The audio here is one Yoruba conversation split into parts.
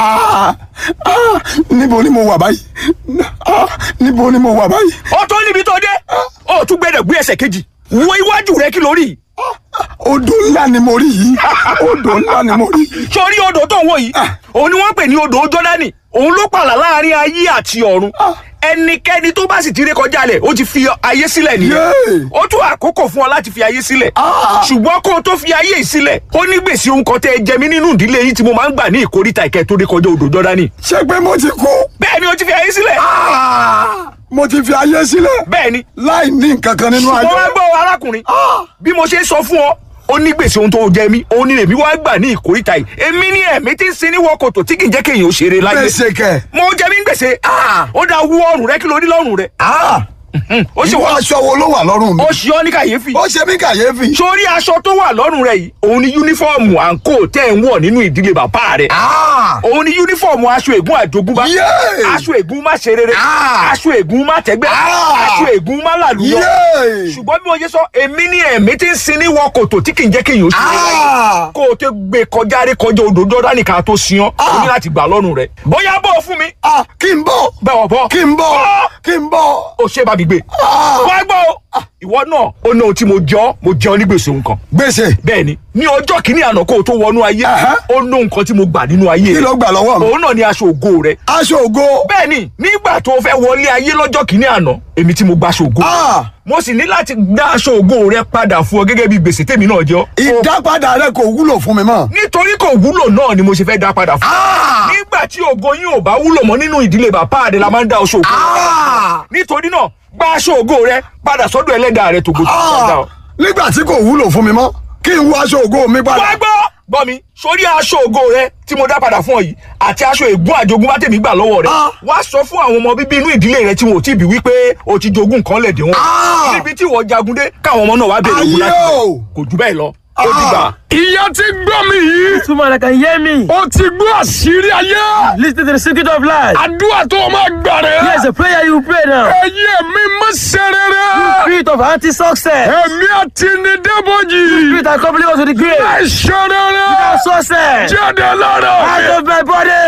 Ah, ah, níbo ni mo wà báyìí Ah, níbo ni mo wà báyìí ó tó níbi tó dé ó tún gbẹdọ̀ gbé ẹsẹ̀ kejì wo iwájú rẹ kí ló rí odò ńlá ni mo rí yìí odò ńlá ni mo rí sórí odò tó ń wò yìí òun ni wọ́n pè ní odò jọ́dánì òun ló pààlà láàrin ayé àti ọ̀run ẹnikẹ́ni tó bá sì ti ré kọjá lẹ̀ ó ti fi ayé sílẹ̀ nìyẹn Yéè. ó tún àkókò fún ọ láti fi ayé sílẹ̀ Ah. ṣùgbọ́n kó o tó fi ayé yìí sílẹ̀ ó ní gbèsè ohun kan tẹ́ ẹ jẹ mí nínú ìdílé yìí tí mo máa ń gbà ní ìkórìtà ìkẹ́ tó ré kọjá odò jọ́dánì ṣé pé mo ti kú bẹ́ẹ̀ ni o ti fi ayé sílẹ̀ Ah, mo ti fi ayé sílẹ̀ bẹ́ẹ̀ ni láì ní nǹkan kan nínú mo ayé wá gbọ́ arákùnrin bí mo ṣe ń sọ fún ọ ó ní gbèsè ohun tó jẹ mí òun ni èmi wá gbà ní ìkórìtà yìí èmi ní ẹ̀mí tí ń sin ní wọ́kọ̀tò tí kì í jẹ́ kéèyàn ó ṣeré láyé gbèsè kẹ mo jẹ mí gbèsè ó dá wú ọrùn rẹ kí ló rí lọ́rùn rẹ ó sì ìwọ wá aṣọ wo ló wà lọ́rùn mi ó ṣe ọ́ ní kàyéfì ó ṣe mí kàyéfì sórí aṣọ tó wà lọ́rùn rẹ yìí òun ni yúnífọ́ọ̀mù àǹkó tẹ́ ń wọ̀ nínú ìdílé bàbá rẹ Ah, òun ni yúnífọ́ọ̀mù aṣọ ègún àjogúnbá Yéè. aṣọ ègún má ṣe rere Ah. aṣọ ègún má tẹ́gbẹ́ Ah. aṣọ ègún má làlúyọ Yéè. ṣùgbọ́n bí mo ṣe sọ èmi ní ẹ̀mí tí ń sin ní wọ kòtò tí kì í jẹ́ kéèyàn ó ṣe é láyé Ah. kó o tó gbé kọjá rí kọjá odò dọ́dá nìkan tó sin ọ́ o ní láti gbà lọ́rùn rẹ̀ bóyá bọ́ fún mi Ah, kí n bọ̀ bẹ́ẹ̀ bọ́ kí n bọ̀ Ah. kí n bọ̀ o ṣe bá mi gbé Ah. wá gbọ́ o ìwọ náà ó ní ohun tí mo jọ mo jẹun ní gbèsè nǹkan gbèsè bẹ́ẹ̀ ni ní ọjọ́ kìíní àná kó o tó wọnú ayé Aha. ó ní nǹkan tí mo gbà nínú ayé kí ló gbà lọ́wọ́ mi òun náà ni aṣọ ògo rẹ aṣọ ògo bẹ́ẹ̀ ni nígbà tó o fẹ́ wọlé ayé lọ́jọ́ kìíní àná èmi tí mo gba aṣọ ògo Ah. mo sì ní láti dá aṣọ ògo rẹ padà fún ọ gẹ́gẹ́ bí gbèsè tèmi náà jọ ìdápadà rẹ kò wúlò fún mi mọ́ nítorí kò wúlò náà ni mo ṣe fẹ́ dá padà fún ọ Ah. nígbà tí ògo yín ò bá wúlò mọ́ nínú ìdílé bàbá rẹ la máa ń dá aṣọ ògo rẹ Ah. nítorí náà gba aṣọ ògo rẹ padà sọ́dọ̀ ẹlẹ́dàá rẹ tògbò tó padà Ah, nígbà tí kò wúlò fún mi mọ́ kí n wọ aṣọ ògo mi wá padà gbọ́ gbọ́ mi sórí aṣọ ògo rẹ tí mo dá padà fún ọ yìí àti aṣọ ègún àjogún bá tèmi gbà lọ́wọ́ rẹ Ah. wá sọ fún àwọn ọmọ bíbí inú ìdílé rẹ tí wọn ò tí ì bí wípé o ti jogún nǹkan lẹ̀dẹ̀ wọn Ah. níbi tí ìwọ jagun dé káwọn ọmọ náà wá bèrè ògùn láti Ayé bẹ̀. o. kò jù bẹ́ẹ̀ lọ ó dìgbà. ìyá ti gbọ́ mi yìí Two man that can hear me. ó ti gbọ́ àṣírí ayé Listen to the secret of life. àdúrà tó o máa gbà rẹ̀ Here's a prayer you pray now. ẹ̀yin mi má ṣe rere Spirit of anti-success. ẹ̀mí àti ní débòjì Spirit that accompany us to the grave. ẹ̀ ṣe rere Success. jáde lára Out mi of my body.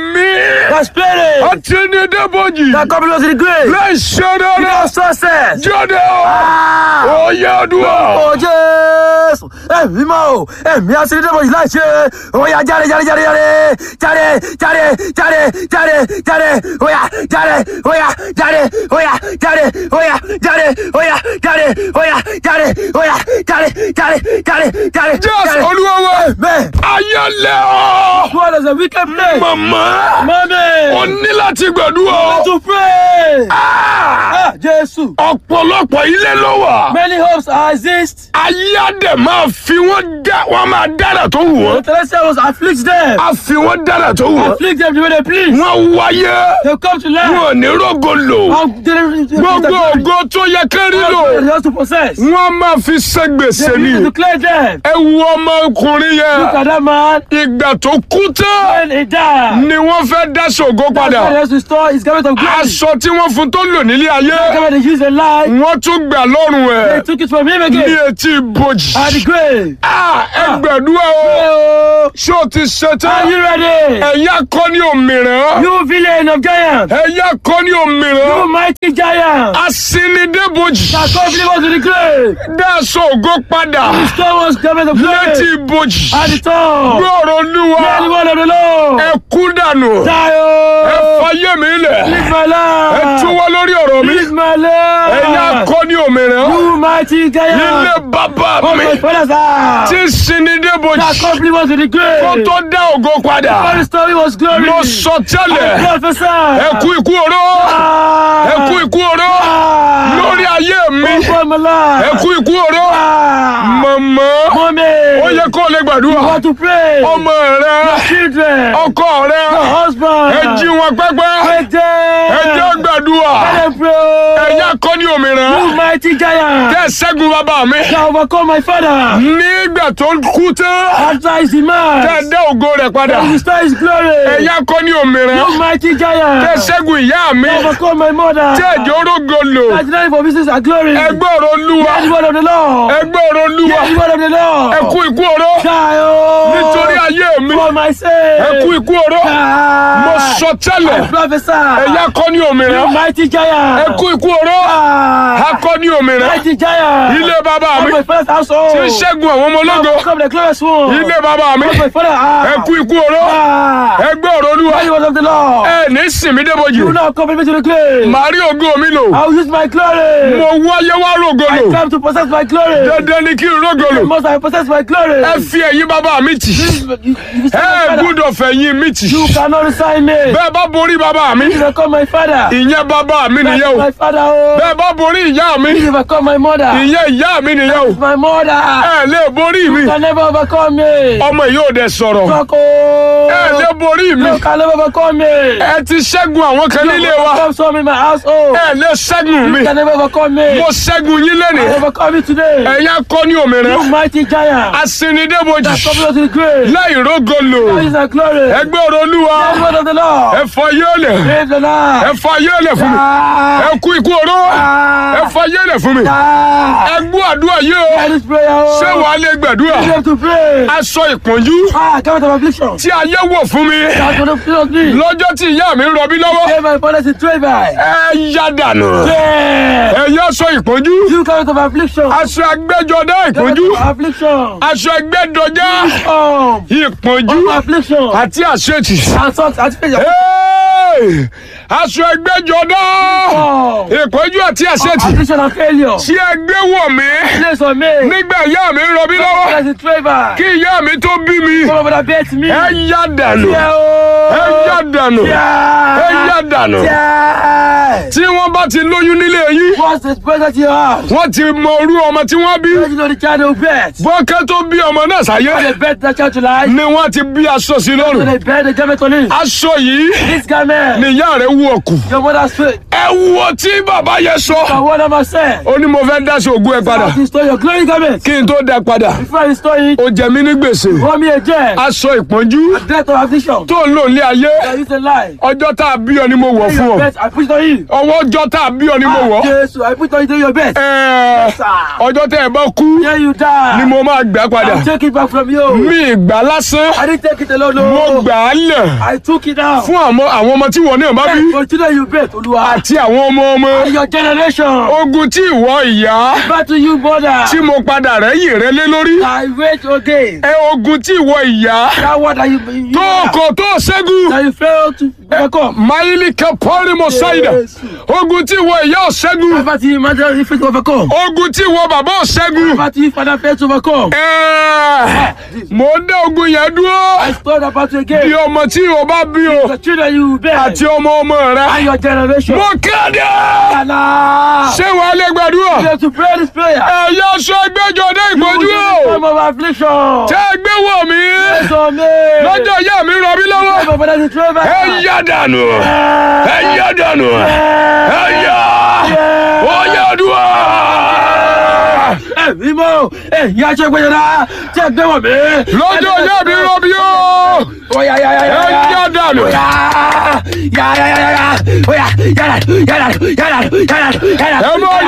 ẹ̀mí The spirit àti ní débòjì that accompany us to the grave. ẹ̀ ṣe rere Of success. jáde o Ah. ó yẹ àdúrà. Ó Jésù. Ẹ̀mí mọ́ o. Ẹ̀mí aṣèlédébọ̀ yìí láì ṣe. Ó yá jáde jáde jáde jáde. Jáde jáde jáde jáde jáde. Ó yá jáde. Ó yá jáde. Ó yá jáde. Ó yá jáde. Ó yá jáde. Ó yá jáde. Ó yá jáde jáde jáde jáde. jésù olúwa wa Amen. ayé lẹ́ ọ́ What is a wicked place? màmá Mommy. ó ní láti gbàdúrà To pray. Ah! Ah, Jésù. ọ̀pọ̀lọpọ̀ ilé ló wà. Many hopes exist. ayé àdè máa fi wọ́n dá wọ́n máa dára tó wù The wọ́n. celestial was afflict them. a fi wọ́n dára tó wù wọ́n. Afflict them the way they please. wọ́n wáyé They come to learn. wọn ò ní rógo lò. How they gbogbo ògo tó yẹ kẹ́rí lò. They also possess. wọ́n máa fi ṣe gbèsè They need to ni. declare them. ẹ wo ọmọkùnrin Look yẹn. at that man. ìgbà tó kú tán When he died. ni wọ́n fẹ́ dá ṣògo That's why he padà. has to store his garment of glory. aṣọ tí wọ́n fún tó lò nílé The ayé. garment they use in life. wọ́n tún gbà lọ́rùn They ẹ̀ took it from him ní again. etí ibojì. At the grave. Ah, ẹ gbàdúrà o. Oh, ṣé o ti ṣe Are tán? you ready? ẹ̀yà kọ́ ní òmìrán. You villain of giants. ẹ̀yà kọ́ ní You òmìrán. mighty giant. asinidébojì. That come believe us to the grave. dáṣọ ògo padà. Restore us garment of létí glory. ibojì. At the top. gbọ́rọ̀ Hear the olúwa. word of the Lord. ẹ kú dànù. Die, ẹ oh. fayé mi lẹ̀. Live my ẹ life. túwọ́ lórí ọ̀rọ̀ mi. Live my life. ẹ̀yà kọ́ ní òmìrán. You mighty giant. ilé bàbá Oh, mi. my father's house. tí sinidébojì. That company was to the grave. kó tó dá ògo All padà. the story was glory. mo sọ I tẹ́lẹ̀. prophesy. ẹ kú ikú oró. Ah. ẹ kú ikú oró. Ah. lórí ayé mi. Over my life. ẹ kú ikú oró. Ah. mọ̀mọ́. Mommy. ó yẹ kó o lè You gbàdúrà. want to pray. ọmọ rẹ Children. ọkọ rẹ Your husband. ẹ jí wọn pẹ́ pẹ́pẹ́ Ẹ̀jẹ̀. ẹ jẹ́ gbàdúrà Let them pray. ẹ̀yin akọni òmìnira You mighty giant. tẹ́ ṣẹ́gun bàbá mi Shall overcome my father. nígbà tó kú tán After his demise. tẹ́ dá ògo rẹ̀ padà Shall restore his glory. ẹ̀yin akọni òmìnira You mighty giant. tẹ́ ṣẹ́gun ìyá mi Shall overcome my mother. tẹ́ ẹ̀jẹ̀ orógo lò That denied for business and glory. ẹgbẹ́ ọ̀rọ̀ olúwa Hear the word of the Lord. ẹgbẹ́ ọ̀rọ̀ olúwa Hear the word of the Lord. ẹ kú ikú oró Die, oh. nítorí ayé mi For my sake. ẹ kú ikú oró Die. mo sọ tẹ́lẹ̀ I prophesy. ẹ̀yin akọni òmìnira You mighty giant. ẹ kú ikú oró Die. akọni òmìnira Mighty giant. ilé bàbá mi Of my father's household. tí ń ṣẹ́gun àwọn ọmọ ológo Come the glorious one. ilé bàbá mi Of my father. ẹ kú ikú oró Die. ẹgbẹ́ ọ̀rọ̀ olúwa Hear the word of the Lord. ẹ ní sinmi débojì You will not come me to the grave. màá rí ògo mi lò I will use my glory. mo wáyé wá rògo I lò come to possess my glory. dandan ni kí n rògo lò Must I possess my glory? ẹ fi ẹ̀yìn bàbá mi tì You- you- you say ẹ my father. gbúdọ̀ fẹ̀yìn mi tì You cannot resign me. bẹ́ẹ̀ bá borí bàbá mi You call my father. ìyẹn bàbá mi nìyẹn o My father. Oh. bẹ́ẹ̀ bá borí ìyá mi You call my mother. ìyẹn ìyá mi nìyẹn o My mother. ẹ lè borí mi You can never overcome me. ọmọ yìí ò dẹ̀ sọ̀rọ̀ Talk, ẹ oh. lè borí mi You can never overcome me. ẹ ti ṣẹ́gun àwọn kan nílé wa Come some in my household. ẹ lè ṣẹ́gun mi You can never overcome me. mo ṣẹ́gun yín lẹ́nìí Overcome me today. ẹ̀yin akọni òmìnira You mighty giant. asinidébojì That come us to the grave. láì rógo lò That is our glory. ẹgbẹ́ ọ̀rọ̀ olúwa Hear the word of the Lord. ẹ fọ yéèlẹ̀ Praise the Lord. ẹ fọ yéèlẹ̀ fún mi Ah. ẹ kú ikú oró ẹ fọ yéèlẹ̀ fún mi Ah. ẹ gbọ́ àdúrà yìí o Hear this prayer. oh. ṣé wàá lè gbàdúrà You have to pray. aṣọ ìpọ́njú Ah, come of affliction. tí ayé wọ̀ fún mi That's what the fear of me. lọ́jọ́ tí ìyá mi ń rọbí lọ́wọ́ Say my father is a by. ẹ yá dànù Yeah. ẹ̀yin aṣọ ìpọ́njú You come of affliction. aṣọ agbẹ́jọdá Come ìpọ́njú of affliction. aṣọ ẹgbẹ́dọjá Um, ìpọ́njú of affliction. àti àṣetì And socks and failure. Hey! aṣọ ẹgbẹ́jọdá Um, ìpọ́njú àti àṣetì affliction and failure. tí ẹ gbé wọ̀ mí Place on me. nígbà ìyá mi ń rọbí lọ́wọ́ That's a by. kí ìyá mi tó bí mi Come over the bed to me. ẹ yá dànù Yeah. ẹ yá dànù Yeah. ẹ yá dànù Yeah. tí wọ́n bá ti lóyún nílé yín What's the present you have? wọ́n ti mọ orú ọmọ tí wọ́n bí You know the child will bet. bọ́kẹ́ tó bí ọmọ náà sáyé They bet that child to life. ni wọ́n ti bí aṣọ sí So lọ́rùn they bet the garment on it. aṣọ yìí This garment. ni ìyá rẹ̀ wú ọkù Your mother's faith. ẹ wo tí bàbá yẹn sọ And what am I saying? ó ní mo fẹ́ dáṣọ ògùn ẹ padà To restore your glory garment. kí n tó dá padà Before I restore it, ó jẹ mí ní gbèsè pour me again. aṣọ ìpọ́njú Death of affliction. tó ń lò ní ayé That is a lie. ọjọ́ tá a bí ọ ni mo wọ̀ fún Your ọ best, I put it on you. ọwọ́ ọjọ́ tá a bí ọ ni mo wọ̀ Jesus, I put it on you to your best. Ẹ, Sir. ọjọ́ tẹ́ ẹ bá kú Here you die. ni mo máa gbà padà I'll take it back from you. mi ìgbà lásán I didn't take it alone. mo No. gbà á lẹ̀ I took it down. fún àwọn àwọn ọmọ tí wọn náà bá bí For children you bet, Olúwa. àti àwọn ọmọ ọmọ And your generation. ogun tí ìwọ ìyá Back to you, mother. tí mo padà rẹ́yìn rẹ lé lórí I wait again. ẹ ogun tí ìwọ ìyá That word that you, you tó kò tó ṣẹ́gun that you fail to overcome. máìlì kẹpọ́ọ̀rì mo ṣáìdà Yes. ogun tí ìwọ ìyá ò ṣẹ́gun Back to you, mother, you fail to overcome. ogun tí ìwọ bàbá ò ṣẹ́gun Back to you, father, fail to overcome. ẹ mo ń dá ogun yẹn dúró I stood about you bí again. ọmọ tí ìwọ bá bí o The children you bear. àti ọmọ ọmọ rẹ And your generation. mo kéde Allah. ṣé wàá lè gbàdúrà You have to pray this prayer. ẹ̀yà aṣọ ẹgbẹ́jọdé ìpọ́njú o Time of affliction. tẹ́ ẹ gbé wọ̀ mí So me. lọ́jọ́ ìyá mi rọ mí lọ́wọ́ Time of father to travel. ẹ yá dànù ẹ yá dànù ẹ yá ó yá dùn. Ẹ̀mí mọ́. Ẹ̀yin aṣọ ìgbẹ́jọba. Tí ẹ gbé wọ̀ mí. lọ́jọ́ ìyá mi rọ mí o Oya ya ya ya ẹ ya. yá dànù. Oya ya ya ya ya ya. Oya ya ya ya ya ya ya ya ya. ẹ mọ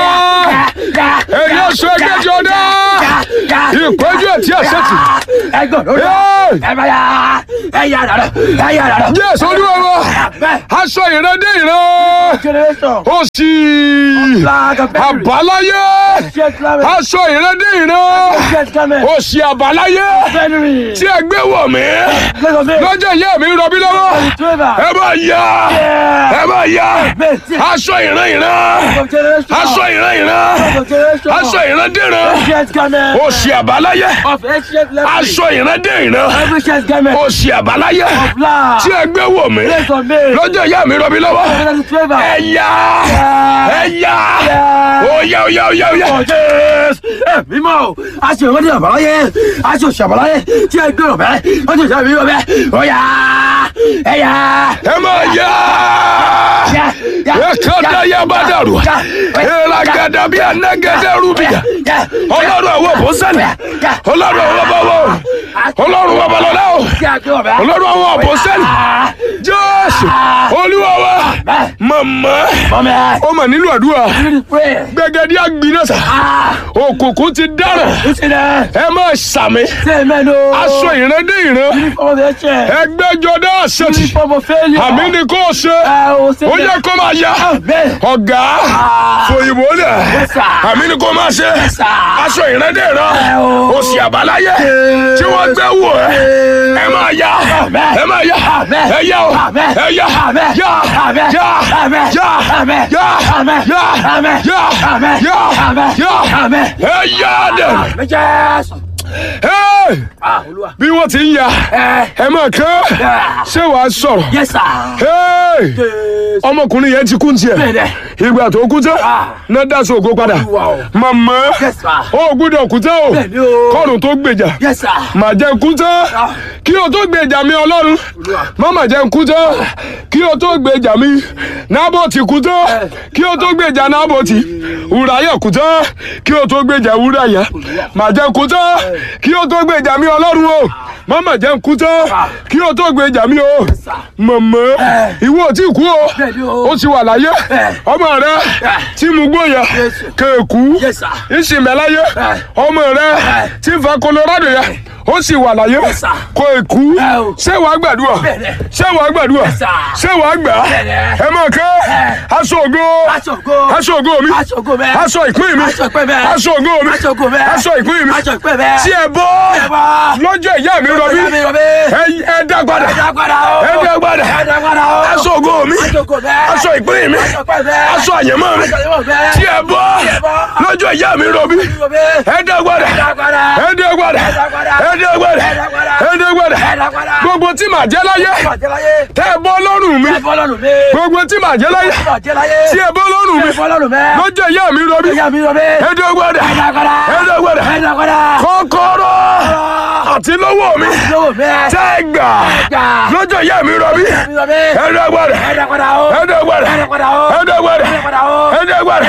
yá ẹ̀yà aṣọ ẹgbẹ́jọdé ìpọ́njú àti àṣetì. Ẹ gbọ́ lórí. Hey! Ẹ bá ya. Ẹ yà dàdọ̀. Ẹ yà dàdọ̀. Jésù olúwa wa aṣọ ìrandé ìran Generation. ó sì Flag of victory. àbáláyé Jet climate. aṣọ ìrandé ìran Jet climate. ó sì àbáláyé January. tí ẹ gbé wọ̀ mí Let's go. lọ́jọ́ ìyá mi ń rọbí lọ́wọ́ Trevor. ẹ bá yá ẹ bá yá aṣọ ìran ìran Of generation. aṣọ ìran ìran Of generation. aṣọ ìrandé ìran Jet climate. ó sì àbáláyé Of ancient leprosy. aṣọ ìrandé ìran Every jet climate. ó sì àbáláyé Of blood. tí ẹ gbé wọ̀ mí Place on me. lọ́jọ́ ìyá mi rọbí lọ́wọ́ Of Trevor. ẹ yá ẹ yá ó yá ó yá ó yá ó yá. Jésù ẹ̀mí mọ́ o aṣọ ìwádìí àbáláyé aṣọ ìṣàbáláyé tí ẹ gbé ọ̀bẹ aṣọ ìṣàbí ọ̀bẹ ọ̀yà ẹ̀yà. ẹ máa yá ẹ kọ́dá yá bá dàrú ìragàdà bí anagẹdẹ rúbìyà ọlọ́run àwọn àpọ́sẹ́lì ọlọ́run àwọn bàbá ọlọ́run bàbá lọ́lá o ọlọ́run àwọn àpọ́sẹ́lì jésù olúwa wa màmá ó mà nílò àdúrà gbẹgẹdí àgbìnàṣà òkùnkùn ti dára ẹ máa sàmì aṣọ ìrandé ìran ẹgbẹjọdá àṣetì àmì ni kò ṣe ó yẹ kó máa yá ọ̀gá fòyìnbó lẹ̀ àmì ni kò máa ṣe aṣọ ìrandé ìran òsì àbáláyé tí wọ́n gbé wò ẹ́ ẹ máa yá ẹ máa yá ẹ yá o ẹ yá yá yá yá yá yá yá yá yá ẹ yá dẹ̀ bí wọ́n ti ń ya ẹ máa kán ṣé wàá sọ̀rọ̀ ọmọkùnrin yẹn ti kú tiẹ̀ ìgbà tó kú tán náà dá sí ògo padà màmá ó gbúdọ̀ kú tán o kọ́run tó gbèjà mà jẹ́ kú tán kí o tó gbèjà mi ọlọ́run má mà jẹ́ kú tán kí o tó gbèjà mi nábòtì kú tán kí o tó gbèjà nábòtì wùráyà kú tán kí o tó gbèjà wùráyà mà jẹ́ kú tán kí o tó gbèjà mi ọlọ́run o mama jẹ́ nkú tán kí o tó gbèjà mi o mọ̀mọ́ ìwọ ò tí kú o ó ti wà láyé ọmọ rẹ tí mo gbóyà kéèkú ìsìnmẹ́láyé ọmọ rẹ tí fa Colorado yẹ ó sì wà láyé kó èkú ṣé wàá gbàdúrà ṣé wàá gbàdúrà ṣé wàá gbà ẹ máa kẹ́ aṣọ ògo aṣọ ògo mi aṣọ ìpín mi aṣọ ògo mi aṣọ ìpín mi tí ẹ bọ́ lọ́jọ́ ìyá mi rọbí ẹ dá padà ẹ dá padà aṣọ ògo mi aṣọ ìpín mi aṣọ àyẹ̀mọ́ mi tí ẹ bọ́ lọ́jọ́ ìyá mi rọbí ẹ dá padà ẹ dá padà ẹ dá padà ẹ dá padà gbogbo tí màá jẹ́ láyé tẹ́ ẹ bọ́ lọ́rùn mi gbogbo tí màá jẹ́ láyé tí ẹ bọ́ lọ́rùn mi lọ́jọ́ ìyá mi rọbí ẹ dá padà ẹ dá padà kọ́kọ́rọ́ àti lọ́wọ́ mi tẹ́ ẹ gbà lọ́jọ́ ìyá mi rọbí ẹ dá padà ẹ dá padà ẹ dá padà ẹ dá padà ẹ dá padà ẹ dá padà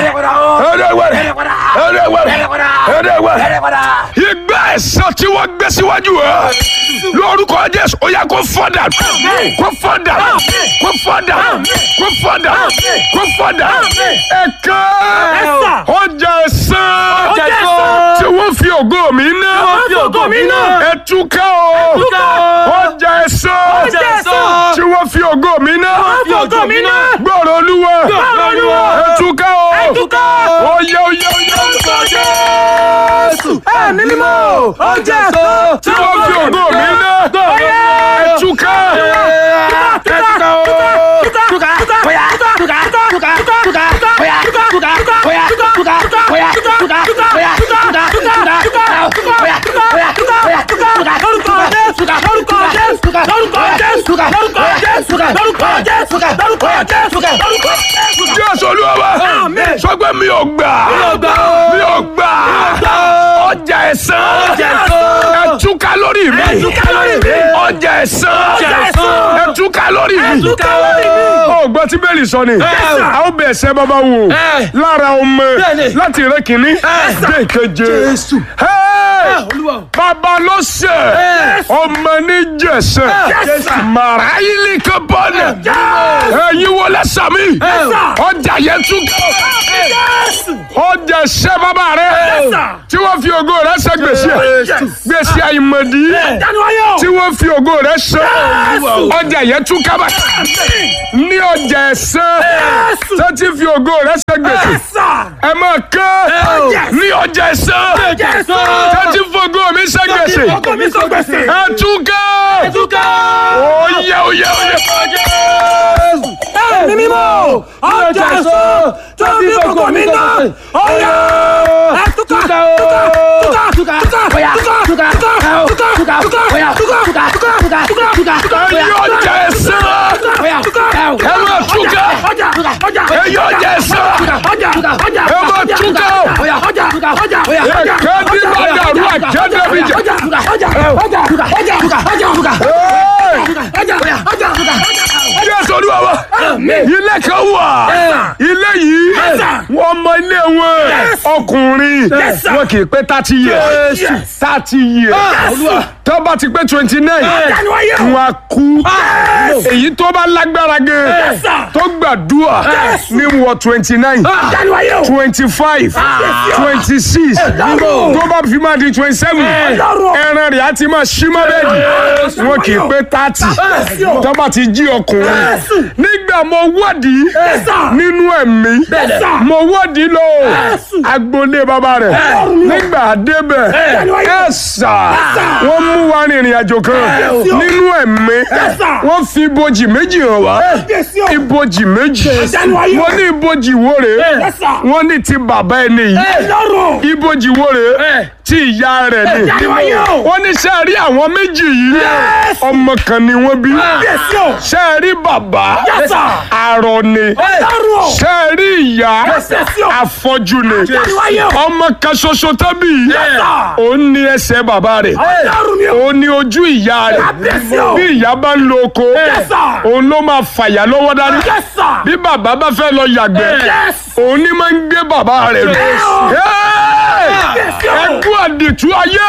ẹ dá padà ìgbà ẹ̀san tí wọ́n gbé síwájú ẹ lórúkọ Jésù ó yá kó fọ́dà kó fọ́dà kó fọ́dà kó fọ́dà kó fọ́dà ẹ̀ka ọjà ẹ̀san tí wọ́n fi ògo mi ná ẹ̀túká o ọjà ẹ̀san tí wọ́n fi ògo mi ná gbọ́rọ̀ olúwa ẹ̀túká o oyè oyè oyè orúkọ Jésù ẹ̀mí mímọ́ ọjà ẹ̀san tí wọ́n fi ògo mi ná ẹ̀túká ẹ̀túká o. Jésù Olúwa wa sọ pé mi ò gbà mi ò gbà ọjà ẹ̀san ẹ̀túká lórí mi ọjà ẹ̀san ẹ̀túká lórí mi ó gbọ́ tí bẹ́ẹ̀lì sọ ni a ó bẹ̀ ẹ̀ṣẹ̀ bàbá wò lára ọmọ láti rẹ kìíní dé ìkeje bàbá ló ṣe ọmọ ní jẹ̀ṣẹ̀ màrá ilé kan bọ́ọ̀nù ẹ̀yin wọlé sàmì ọjà yẹn túká ọjà ẹ̀ṣẹ̀ bàbá rẹ tí wọ́n fi ògo rẹ ṣe gbèsè gbèsè àìmọ̀dí tí wọ́n fi ògo rẹ ṣe ọjà yẹn túká bá ní ọjà ẹ̀ṣẹ̀ tó ti fi ògo rẹ ṣe gbèsè ẹ máa kán ní ọjà ẹ̀ṣẹ̀ tó ti fi ògo mi ṣe gbèsè ẹ túká oyè oyè oyè. ẹ̀mí mímọ́ ọjà ẹ̀san tó fi ògo mi ná ọ̀yà ẹ̀túká túká túká túká túká túká túká túká túká túká túká túká ẹ̀yin ọjà ẹ̀ṣẹ̀ ẹ máa túká ẹ̀yin ọjà ẹ̀ṣẹ̀ ẹ máa túká ẹ̀kẹ́ ní bàdàrú àjẹ́dẹ́bìjà. ilé kan wà ilé yìí wọ́n mọ ilé wọn ọkùnrin wọn kì í pé thirty years thirty years tó bá ti pé twenty nine wọn á kú èyí tó bá lágbára gan tó gbàdúrà ní wọ twenty nine twenty five twenty six tó bá fi máa di twenty seven ẹran rẹ̀ á ti máa ṣí mọ́ bẹ́ẹ̀dì wọn kì í pé thirty tó bá ti jí ọkùnrin nígbà mo wádìí nínú ẹ̀mí mo wádìí lọ agboolé bàbá rẹ̀ nígbà débẹ̀ ẹ̀sà wọ́n mú wa rìnrìn àjò kan nínú ẹ̀mí wọ́n fi ibojì méjì hàn wá ibojì méjì wọ́n ní ibojì wo rèé wọ́n ní ti bàbá ẹni yìí ibojì wo rèé tí ìyá rẹ̀ ni wọ́n ní ṣe rí àwọn méjì yìí ọmọ kan ni wọ́n bí ṣe rí bàbá arọ ni ṣe rí ìyá afọ́jú ni ọmọ kan ṣoṣo tẹ́bí òun ní ẹsẹ̀ bàbá rẹ̀ òun ní ojú ìyá rẹ̀ bí ìyá bá ń lo oko òun ló máa fàyà lọ́wọ́ dání bí bàbá bá fẹ́ lọ yàgbẹ́ òun ní máa ń gbé bàbá rẹ̀ rù ẹkú àdìtú ayé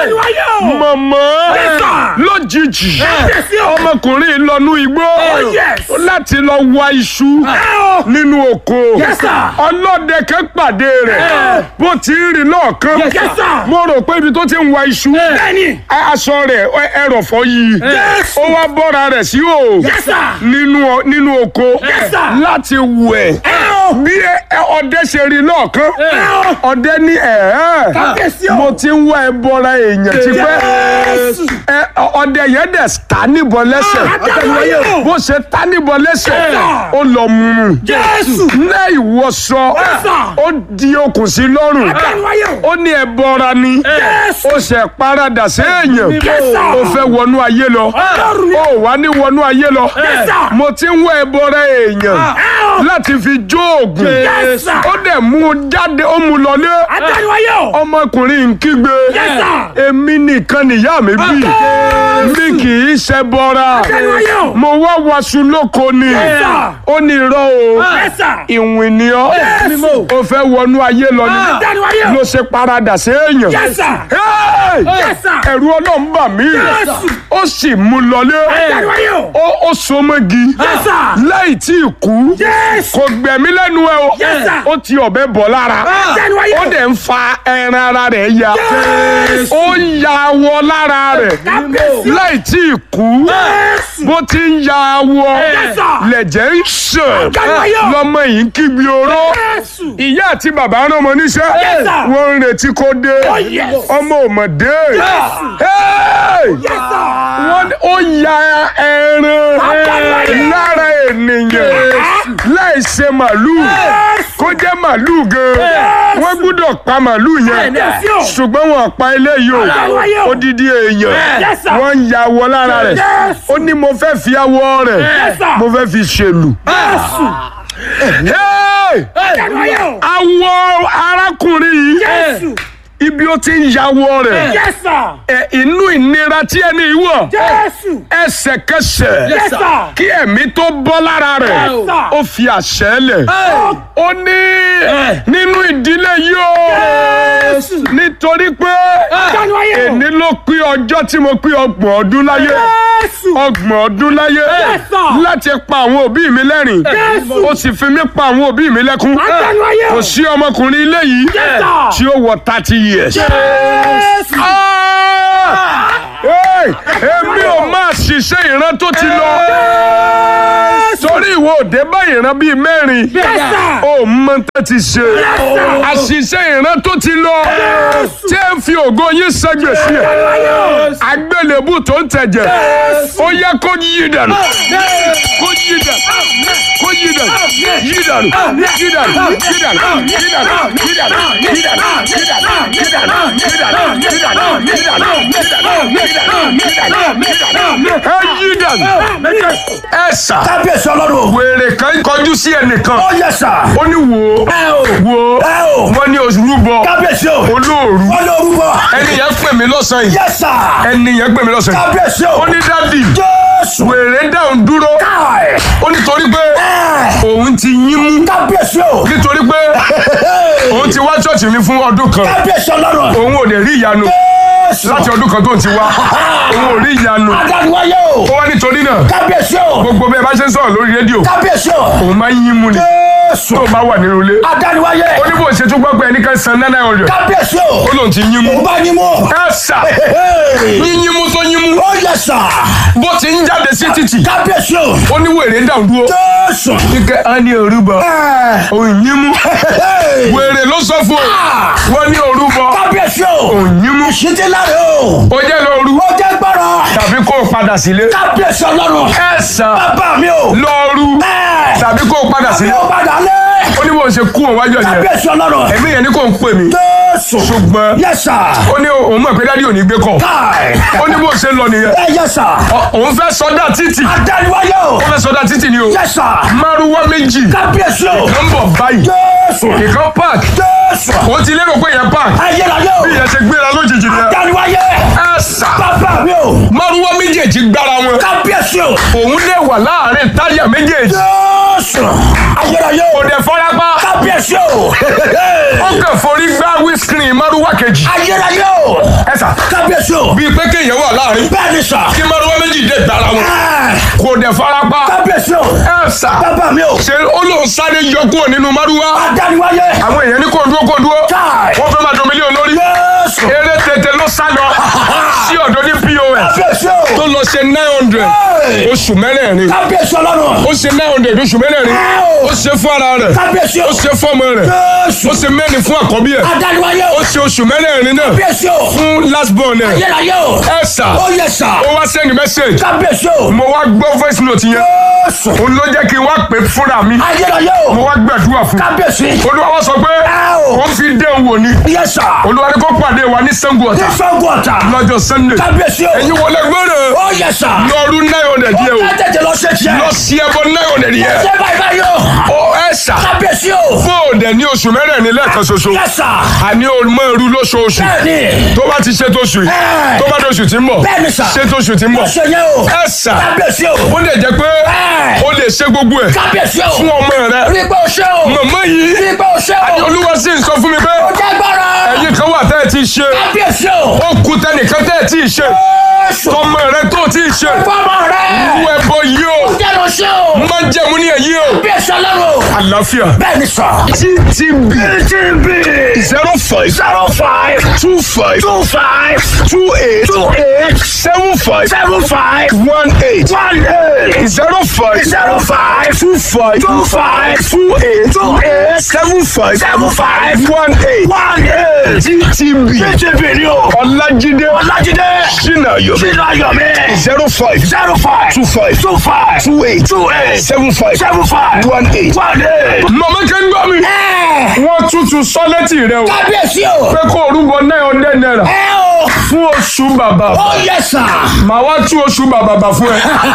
mọ̀mọ́ lójijì ọmọkùnrin lọ́nú igbó láti lọ wá iṣu nínú oko ọlọ́dẹ kan pàdé rẹ̀ bó ti ń rìn lọ́ọ̀kan mo rò pé ibi tó ti ń wá iṣu aṣọ rẹ̀ ẹrọ̀fọ̀ yìí ó wá bọ́ra rẹ̀ sí o nínú oko láti wẹ̀ bí ọdẹ ṣe rí lọ́ọ̀kan ọdẹ ní ẹ̀ẹ́ mo ti ń wá ẹ bọ́ra èèyàn ti pẹ́ ọdẹ yẹn dẹ̀ ta níbọn lẹ́sẹ̀ bó ṣe ta níbọn lẹ́sẹ̀ ó lọ mú un ní ìwọṣọ ó di okùn sí lọ́rùn ó ní ẹ bọ́ra ni ó ṣe paradà sí èèyàn ó fẹ́ wọnú ayé lọ ó wà ní wọnú ayé lọ mo ti ń wá ẹ bọ́ra èèyàn láti fi jó oògùn ó dẹ̀ mú un jáde ó mú un lọlé ọmọkùnrin ń kígbe èmi nìkan nìyá mi bí mi kì í ṣe bọ́ra mo wá waṣu lóko ni ó ní irọ́ o ìwìn ni ọ́ o fẹ́ wọnú ayé lọ ni ló ṣe paradà sí èèyàn ẹ̀rù ọlọ́run bà mí ó sì mú lọlé ó so mọ́gi láì tí ì kú kò gbẹ̀mí lẹ́nu ẹ o ó ti ọ̀bẹ bọ̀ lára ó dẹ̀ ń fa ẹran ara rẹ̀ ya ó ya awọ lára rẹ̀ láì tí ì kú bó ti ń ya awọ lẹ̀jẹ̀ ń sàn lọ́mọ yìí ń kígbe oró ìyá àti bàbá rán ọmọ níṣẹ́ wọ́n ń retí kó dé ọmọ ò mọ̀ dé wọ́n ó ya ẹran lára ènìyàn láì ṣe màlúù kó jẹ́ màlúù gan wọ́n gbúdọ̀ pa màlúù yẹn ṣùgbọ́n wọn pa eléyìí o odidi èèyàn wọ́n ń ya awọ lára rẹ̀ ó ní mo fẹ́ fi awọ rẹ̀ mo fẹ́ fi ṣèlú. awọ arákùnrin yìí ibi ó ti ń yàwọ rẹ̀ ẹ inú ìnira tí ẹni wọ̀ ẹsẹ̀kẹsẹ̀ kí ẹ̀mí tó bọ́ lára rẹ̀ ó fi àṣẹ lẹ̀ ó ní nínú ìdílé yìí o nítorí pé èní ló pé ọjọ́ tí mo pé ọgbọ̀n ọdún láyé ọgbọ̀n ọdún láyé láti pa àwọn òbí mi lẹ́rìn ó sì fi mí pa àwọn òbí mi lẹ́kún kò sí ọmọkùnrin ilé yìí tí ó wọ thirty years. èmi ò máa ṣiṣẹ́ ìran tó ti lọ torí ìwọ òde bá ìran bíi mẹ́rin ó mọ tó ti ṣe àṣìṣe ìran tó ti lọ tí ẹ ń fi ògo yín ṣègbèsí ẹ àgbélébù tó ń tẹ̀jẹ̀ ó yẹ kó yí dànù kó yí dànù kó yí dànù yí dànù yí dànù yí dànù yí dànù yí dànù yí dànù yí dànù yí dànù yí dànù yí dànù yí dànù yí dànù yí dànù yí dànù yí dànù ẹ yí dànù ẹ sà kábíyèsí ọlọ́run. wèrè kan kọjú sí ẹnìkan ó yẹ sà. ó ní wo ẹ o. wo ẹ o. wọ́n ní orúbọ kábíyèsí o. olóòrú olórúkọ. ẹni yẹn pè mí lọ́sàn-án yìí yẹ sà. ẹni yẹn pè mí lọ́sàn-án yìí kábíyèsí o. ó ní dádì jésù. wèrè dáhùn dúró káì. ó ní torí pé ẹ kábíyèsí o. nítorí pé òun ti wá ṣọ́ọ̀ṣì mi fún ọdún kan kábíyèsí ọlọ́run. òun ò lè rí ìyanu Jésù. láti ọdún kan tó ń ti wá òun ò rí ìyanu adániwáyé o. ó wá nítorí náà kábíyèsí o. gbogbo bẹ́ẹ̀ bá ṣe ń sọ̀rọ̀ lórí rédíò kábíyèsí o. òun máa ń yín mú ni Jésù. tó bá wà nínú ilé adániwáyé. ó ní bó ṣe tún gbọ́ pé ẹnìkan san nine hundred kábíyèsí o. ó lóun ti yín mú òun bá yín mú. ẹ sà yín mú tó yín mú ó yẹ sà. bó ti ń jáde sí títì kábíyèsí o. ó ní wèrè ń dàn dúró Jésù. kíkẹ́ á ní orúbọ òun yín mú wèrè ló sọ fún ọ wọ́n ní orúbọ kábíyèsí o. òun yín mú ìṣítí láre o. ó jẹ́ lóru ó jẹ́ gbọ́rọ̀. tàbí kó o padà sílé kábíyèsí ọlọ́run. ẹ sà bàbá mi o. lóru ẹ. tàbí kó o padà mi sílé ò padà lé. ó ní bó ṣe kú òun wájú ọ̀yẹ́ kábíyèsí ọlọ́run. ẹ̀mí yẹn ní kò ń pè mí Jésù. ṣùgbọ́n yẹ sà. ó ní òun mọ̀ pé dádì ò ní gbé kọ̀ káì. ó ní bó ṣe ń lọ nìyẹn ẹ yẹ sà. Ọ- òun fẹ́ sọdá títì adániwáyé o. ó fẹ́ sọdá títì ni o yẹ sà. márùwá méjì kábíyèsí o. ló ń bọ̀ báyìí Jésù. ìkan park Jésù. ó ti lérò pé yẹn park ayérayé o. bí yẹn ṣe gbéra lójijì ni adániwáyé. ẹ sà bàbá mi o. márùwá méjèèjì gbára wọn kábíyèsí o. òun lè wà láàrin táyà méjèèjì Jésù. ayérayé o. kò dẹ̀ fọ́lápá kábíyèsí o. ó kàn forí gbá wíṣkìrì márùwá kejì ayérayé o. ẹ sà kábíyèsí o. bíi pé kéèyàn wà láàrin bẹ́ẹ̀ ni sà. kí márùwá méjì dé gbára wọn Ẹ, kò dẹ̀ fọ́lápá kábíyèsí o. ẹ sà bàbá mi o. ṣe ó lóun sáré yọ kúrò nínú márùwá adániwáyé. àwọn èèyàn ní kò dúró kò dúró káì. wọ́n fẹ́ máa dùn mílíọ̀nù lórí Jésù. eré tètè ló sá lọ sí ọ̀dọ̀ ní pos kábíyèsí tó o. lọ ṣe nine hundred Hey. oṣù mẹ́rẹ̀ẹ̀rin kábíyèsí ọlọ́run. ó ṣe nine hundred oṣù mẹ́rẹ̀ẹ̀rin Hey. ó ṣe fún ara rẹ̀ kábíyèsí o. ó ṣe fún ọmọ rẹ̀ Jésù. ó ṣe mẹ́rin fún àkọ́bí ẹ̀ adániwáyé o. ó ṣe oṣù mẹ́rẹ̀ẹ̀rin náà kábíyèsí o. fún last born ẹ̀ ayérayé o. ẹ̀ sà ó yẹ sà. ó wá send message kábíyèsí o. mo wá gbọ́ voice note yẹn Jésù. òun ló jẹ́ kí n wá pè fúnra mi ayérayé o. mo wá gbàdúrà fún kábíyèsí. olúwa wá sọ pé Ow. ó fi dé òun wò ni yẹ sà. olúwa ní kó pàdé wa ní Ṣàngó Ọ̀tà ìṣògùn ọ̀tà. lọ́jọ́ sunday kábíyèsí o. ẹ̀yin wọlé gbọ́dọ̀ ó yẹ sà. lọ́ọ̀rù nine hundred yẹ o ó tètè lọ ṣe tiẹ̀. lọ sí ẹbọ nine hundred yẹ ṣé báyìí báyìí o. ó ẹ sà kábíyèsí o. fóòdẹ ní oṣù mẹ́rẹ̀ẹ̀rin lẹ́ẹ̀kan ṣoṣo yẹ sà. àní ọmọ irú lóṣooṣù bẹ́ẹ̀ni. tó bá ti ṣe tóṣù yìí Ẹ. tó bá tóṣù tí ń bọ̀ Bẹ́ẹ̀ni sà. ṣe tóṣù tí ń bọ̀ ó ṣe yẹn o. ẹ sà kábíyèsí o. ó lè jẹ́ pé Ẹ. ó lè ṣe gbogbo ẹ̀ kábíyèsí o. fún ọmọ rẹ rí pé o ṣe o. màmá yìí rí pé o ṣe o. olúwa sì ń sọ fún mi pé ó jẹ́ gbọ́rọ̀. ẹ̀yin kan wà tẹ́ ẹ ti ṣe kábíyèsí o. ó kú tẹnìkan tẹ́ ẹ ti ṣe Jésù. tọmọ rẹ tó ti ṣe fọmọ rẹ. irú ẹbọ yìí o jẹ́ lọ ṣe o. má jẹ̀mú ní èyí o kábíyèsí ọlọ́run. àlàáfíà bẹ́ẹ̀ni sà. ttb TTB zero five zero five two five two five two eight two eight seven five seven five one eight one eight zero five zero five two five two five two eight two eight seven five seven five one eight one eight. ttb TTB ni o. ọlájídé Ọlájídé. sinayo Sínú ayọ̀mí. zero five zero five two five two five two eight two eight seven five seven five one eight. one eight. màmá kẹ́ńgbọ́ mi Ẹ wọ́n tútù sọ́lẹ́tì rẹ o kábíyèsí o. pé kó orúkọ náírà ọ̀dẹ́ náírà Ẹ o. fún oṣù bàbà Ó yẹ sà. màá wá tú oṣù bàbà bà fún ẹ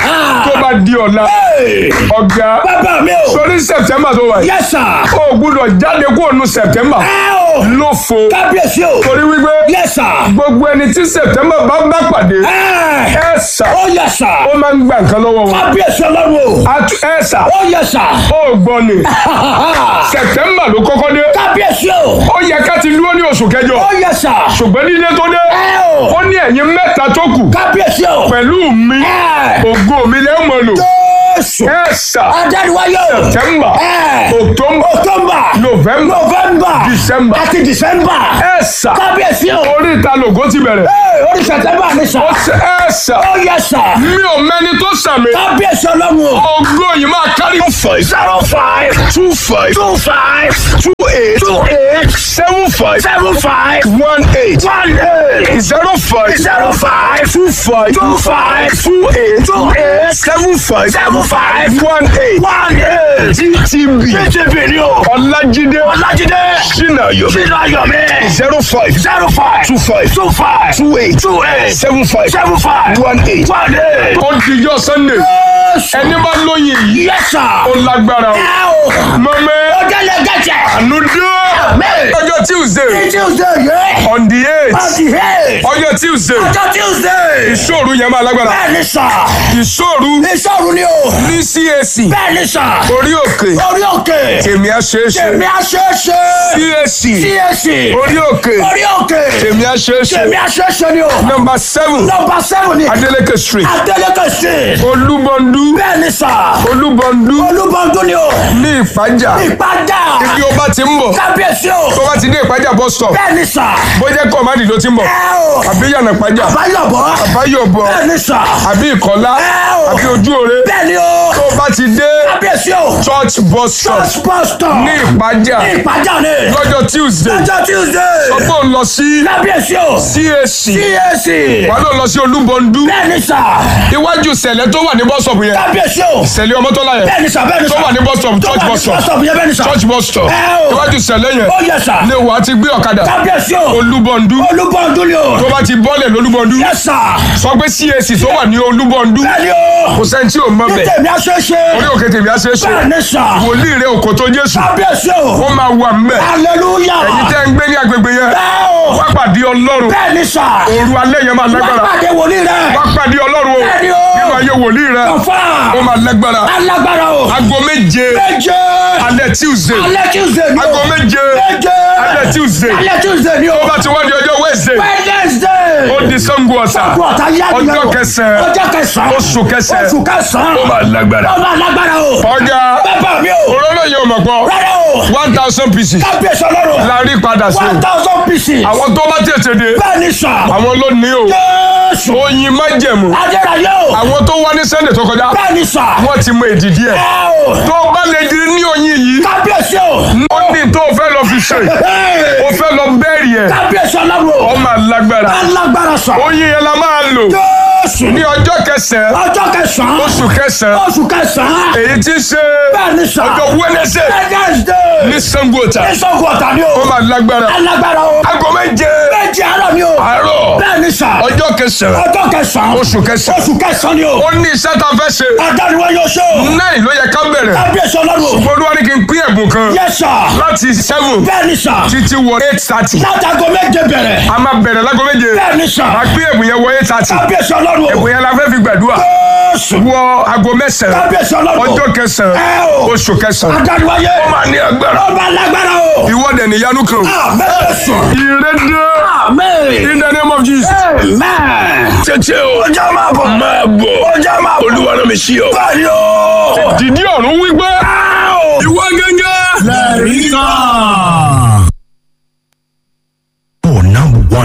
tó bá di ọ̀la Hey, ọ̀gá Bàbá mi o. sórí sẹ̀tẹ́mbà tó wà yìí Yẹ sà. o gbúdọ̀ jáde kúrò nù sẹ̀tẹ́mbà Ẹ o. ló fo Kábíyèsí o. torí wípé Yẹ sà. gbogbo ẹni tí sẹ̀tẹ́mbà bá bá pàdé Ẹ. ẹ sà Ó yẹ sà. ó máa ń gba nǹkan lọ́wọ́ wọn Kábíyèsí ọlọ́run o. Atu- ẹ sà Ó yẹ sà. ó gbọ́ ni sẹ̀tẹ́mbà ló kọ́kọ́ dé Kábíyèsí o. ó yẹ ká ti dúró ní oṣù kẹjọ Ó yẹ sà. ṣùgbọ́n nílé tó dé Ẹ o. ó ní ẹ̀yin mẹ́ta tó kù Kábíyèsí o. pẹ̀lú mi Ẹ. ògo mi lẹ́ mọ̀ lò Jésù. ẹ sà Adániwáyé o. September Ẹ. October October. November November. December Àti December. ẹ sà Kábíyèsí o. orí ìta lògó ti bẹ̀rẹ̀ Ee, orí September ni sà. ó ṣe ẹ sà Ó yẹ sà. mi ò mẹ́ni tó sàmì Kábíyèsí ọlọ́run o. ògo yìí máa kárí five Zero five two five two five two eight two eight seven five seven five one eight one eight zero five zero five two five two five two eight two eight seven five seven five one eight one eight. ttb TTB ni o. ọlájídé Ọlájídé. sinayo Sínú ayọ̀mí. zero five Zero five two five two five two eight two eight seven five seven five one eight. one eight. ó dijọ́ sunday Jésù. ẹni bá lóyìn yìí Yes sir. ó lágbára o Ẹ o. mọ̀mẹ́ Ó jẹ́ lẹ́gẹ̀jẹ̀. ànúdé Amen. ọjọ́ tuesday Tuesday yẹ. on the eight Ọdí ẹ̀. ọjọ́ tuesday Ọjọ́ Tuesday. ìṣòro yẹn máa lágbára Bẹ́ẹ̀ni sà. ìṣòro Ìṣòro ni o. ní cac Bẹ́ẹ̀ni sà. orí òkè Orí òkè. tèmi àṣeéṣe Tèmi àṣeṣe. cac CAC. orí òkè Orí òkè. tèmi àṣeéṣe Tèmi àṣeṣe ni o. nọmba seven Nọmba seven ni. adeleke street Adeleke street. olúbọndú Bẹ́ẹ̀ni sà. olúbọndú Olúbọ̀dún ni o. ní ìpájà Ìpàdà. ibi ó bá ti ń bọ̀ Kábíyèsí o. tó bá ti dé ìpájà bus stop Bẹ́ẹ̀ni sà. bójẹ́ kọ́mádì ló ti ń bọ̀ Ẹ o. àbí yànnà ìpájà Báyọ̀bọ̀. àbáyọ̀bọ̀ Bẹ́ẹ̀ni sà. àbí ìkọ́lá Ẹ o. àbí ojú òre Bẹ́ẹ̀ni o. tó bá ti dé Kábíyèsí o. church bus stop Church pastor. ní ìpájà Ìpàdà ni. lọ́jọ́ tuesday Ọjọ́ Tuesday. ọgbọ́n ń lọ sí Kábíyèsí o. cac CAC. wà ló lọ sí olúbọndú Bẹ́ẹ̀ni sà. iwájú sẹ̀lẹ̀ tó wà ní bus stop yẹn Kábíyèsí o. sẹ̀lẹ̀ ọmọtọ́lá yẹn Bẹ́ẹ̀ni sà bẹ́ẹ̀ni tó sà. wà ní bus stop church bus stop Bọ́sọ̀bù yẹn bẹ́ẹ̀ni sà. church bus stop Ẹ o. iwájú sẹ̀lẹ̀ yẹn Ó yẹ sà. lè wà á ti gbé ọ̀kadà Kábíyèsí o. olúbọndú Olúbọ̀dún ni o. tó bá ti bọ́lẹ̀ lólúbọndú Yẹ sà. sọ pé cac tó wà ní olúbọndú Bẹ́ẹ̀ni o. kò sẹ́ni tí ò mọ̀ bẹ̀ Tèmi àṣeṣe. orí òkè tèmi á ṣe é ṣe Bẹ́ẹ̀ni sà. wòlíì rẹ òkò tó jésù Kábíyèsí o. ó máa wà mbẹ̀ Hallelujah. èyí tẹ́ ń gbé ní agbègbè yẹn Bẹ́ẹ̀ o. wá pàdé ọlọ́run Bẹ́ẹ̀ni sà. òru alẹ́ yẹn máa Wọ́n lágbára pàdé wòlíì rẹ̀. wá pàdé ọlọ́run o Bẹ́ẹ̀ni o. nínú ayé wòlíì rẹ Ọ̀fà. ó máa lágbára Alágbára o. aago méje Méje. alẹ́ tuesday Alẹ́ Tuesday ni o. aago méje Méje. alẹ́ tuesday Alẹ́ Tuesday ni o. tó bá ti wá di ọjọ́ wednesday Wednesday. ó di sango ọ̀sà Ọ̀tá yá ni ọjọ́ o. kẹsàn-án Ọjọ́ kẹsàn-án. oṣù kẹsàn-án Oṣù kẹsàn-án. ó máa lágbára Ó máa lágbára o. ọjà Bàbá mi o. òróró yóò mọ̀ pọ̀ Rárá o. one thousand pieces Kábíyèsí ọlọ́run. la rí padà sí One thousand pieces. àwọn tó bá tètè dé Bẹ́ẹ̀ni sà. àwọn ló ní o Jésù. oyin májẹ̀mú Adélayé o. àwọn tó wá ní sunday tó kọjá Bẹ́ẹ̀ni sà. wọ́n ti mọ èdìdí ẹ̀ Ẹ o. tó bá lè di ní oyin yìí Kábíyèsí o. ó ní tó o fẹ́ lọ fi ṣe Hey. o fẹ́ lọ bẹ́ẹ̀rì ẹ̀ Kábíyèsí ọlọ́run o. ọ máa lágbára Alágbára sà. oyin yẹn la máa lò Jésù. ní ọjọ́ kẹsàn-án Ọjọ́ kẹsàn-án. oṣù kẹsàn-án Oṣù kẹsàn-án. èyí tí ń ṣe Bẹ́ẹ̀ni sà. ọjọ́ wednesday Wednesday. ní sango ọ̀tà Ìṣògùn ọ̀tà ni o. ó máa lágbára Alágbára o. aago méje Méjì àárọ̀ ni o. àárọ̀ Bẹ́ẹ̀ni sà. ọjọ́ kẹsàn-án Ọjọ́ kẹsàn-án. oṣù kẹsàn-án Oṣù kẹsàn-án ni o. ó ní iṣẹ́ tá a fẹ́ ṣe Adániwá yóò ṣe o. náà ló yẹ ká bẹ̀rẹ̀ Kábíyèsí ọlọ́run o. olúwa ní kí n pín ẹ̀bùn kan Yes sir. láti seven Bẹ́ẹ̀ni sà. títí wọ eight thirty Látago méje bẹ̀rẹ̀. a máa bẹ̀rẹ̀ lágo méje Bẹ́ẹ̀ni sà. a pín ẹ̀bùn yẹn wọ eight thirty Kábíyèsí ọlọ́run o. ẹ̀bùn yẹn la fẹ́ fi gbàdúrà Jésù. wọ aago mẹ́sàn-án Kábíyèsí ọlọ́run o. ọjọ́ kẹsàn-án Ẹ o. oṣù kẹsàn-án Adániwáyé. ó máa ní agbára Ọba alágbára o. ìwọ́dẹ̀ níyanu kan Àmín. ìrẹ́dẹ́ Àmín. in the name of Jesus Amen. tètè o Ọjọ́ máa bọ̀. máa bọ̀ Ọjọ́ máa bọ̀. olúwa náà mi sí ọ Báyọ̀. dìdí ọ̀run wípé